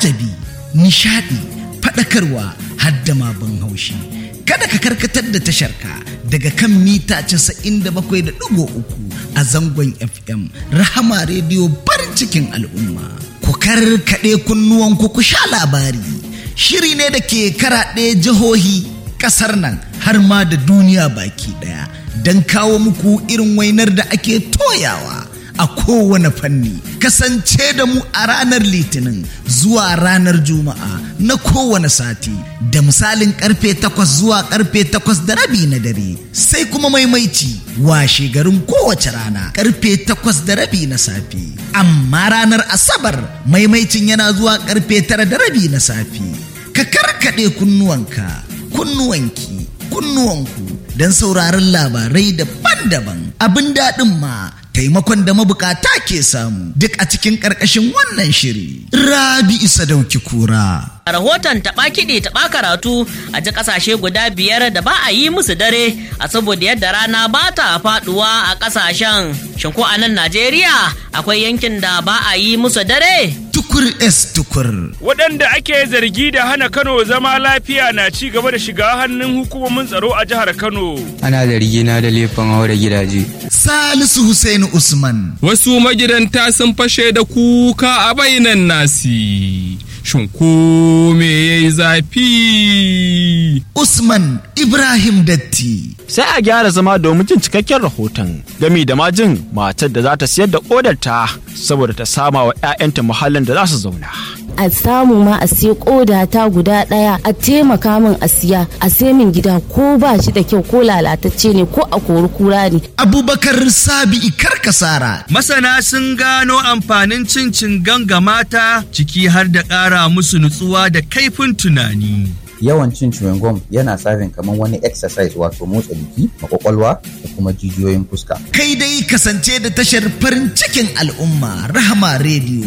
al'ajabi nishadi faɗakarwa hadda ma ban haushi kada ka karkatar da tasharka daga kan mita 97.3 a zangon fm rahama rediyo farin cikin al'umma ku karkaɗe kunnuwanku ku sha labari shiri ne da ke karaɗe jihohi ƙasar nan har ma da duniya baki ɗaya don kawo muku irin wainar da ake toyawa a kowane fanni kasance da mu a ranar litinin zuwa ranar juma'a na kowane sati da misalin karfe takwas zuwa karfe takwas da rabi na dare sai kuma maimaici washe garin kowace rana karfe takwas da rabi na safe amma ranar asabar maimaicin yana zuwa karfe tara da rabi na safe ka karkaɗe kunnuwanka kunnuwanki kunnuwanku don sauraron labarai daban-daban abin daɗin ma taimakon da mabukata ke samu duk a cikin ƙarƙashin wannan shiri. Rabi isa dauki kura. A rahoton taɓa kiɗi taɓa karatu a ji ƙasashe guda biyar da ba a yi musu dare a saboda yadda rana ba ta faɗuwa a ƙasashen. Shin ko a nan Najeriya akwai yankin da ba a yi musu dare? Tukur S tukur. Waɗanda ake zargi da hana Kano zama lafiya na ci gaba da shiga hannun hukumomin tsaro a jihar Kano. Ana zargi na da laifin haura gidaje. Salisu Hussein Usman. Wasu magidanta sun fashe da kuka a bainan nasi. Shin ko me ya yi zafi? Usman Ibrahim Datti. Sai a gyara zama domin jin cikakken rahoton gami da majin matar da za ta siyar da kodarta saboda ta sama wa 'ya'yanta muhallin da za su zauna. a samu ma a siya koda ta guda daya a taimaka min a siya a sai min gida ko ba shi da kyau ko lalatacce ne ko a kori kura ne Abubakar Sabi'i Karkasara. Masana sun gano amfanin cin cingan ga mata ciki har da ƙara musu nutsuwa da kaifin tunani. yawan cin chewing gum yana sabin kamar wani exercise wato motsa jiki makwakwalwa da kuma jijiyoyin fuska Kai dai kasance da tashar farin cikin al'umma Rahama Radio